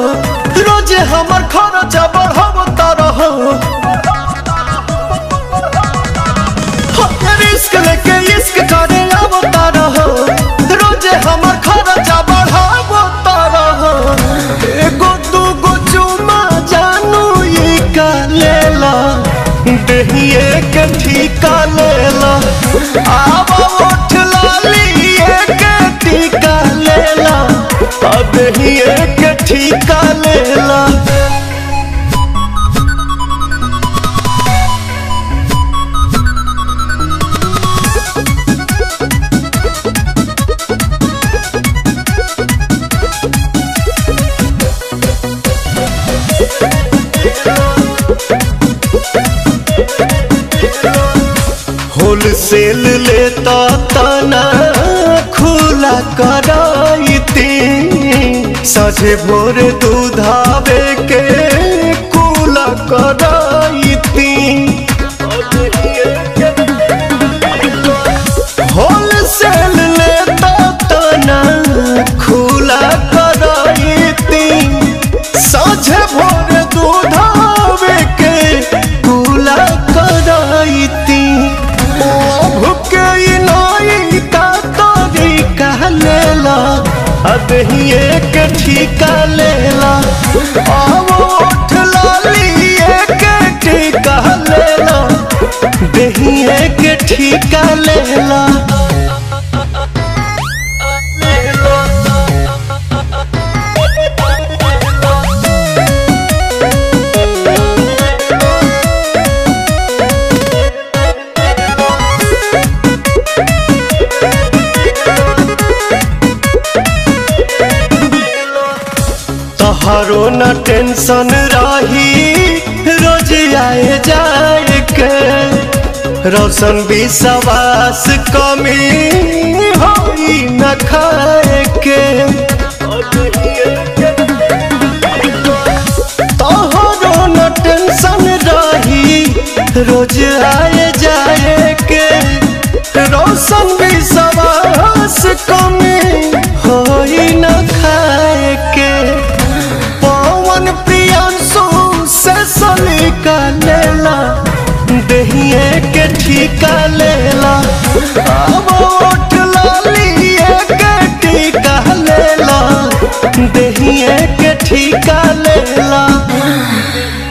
रोजे हमर खर्चा बढ़ावता रहो रिस्क लेके इश्क करे आवता रहो रोजे हमर खर्चा बढ़ावता रहो एगो दूगो चुमा जानू ई का लेला देहिए के ठीका लेला आवा उठ लाली के टीका लेला अब देहिए के ठीका लेला होलसेल लेता तना खुला कराइती सझे भोर दूधावे के कुला कराइती होलसेल लेता तना खुला कराइती साझे भोर दूधावे के कुला कराइती भुके नाई का तोरी कह लेला अब ही एक ठीका लेला आवो उठ लाली एक ठीका लेला दही एक ठीका लेला तहारो न टेंशन रही रोज आए जाए के रोशन विश्वास कमी होई न खाए के तहारो न टेंशन रही रोज आए जाए के रोशन विश्वास कमी होई न खाए के पवन प्रियांशु से सलीका लेला दहिए के ठीका लेला अब उठ लाली के टीका लेला दहिए के ठीका लेला